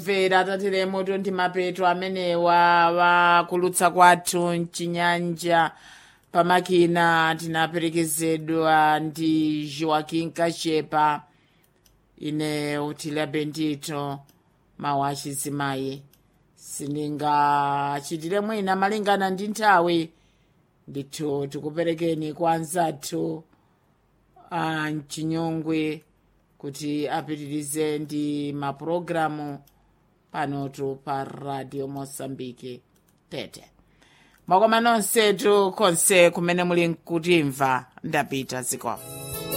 mvera tatiremo tondi mapeto amenewa wakulutsa kwathu mchinyanja pamakina tinaperekezedwa ndi joaquin kachepa ine utile bendito mawu achizimayi sindingachitire mwina malingana ndi nthawi ndithu tikuperekeni kwa anzathu a mchinyongwe kuti apitirize ndi mapulogalamu panotu pa radio mosambike tete mwakoma nonsetu konse kumene muli nkutimva ndapita zikomo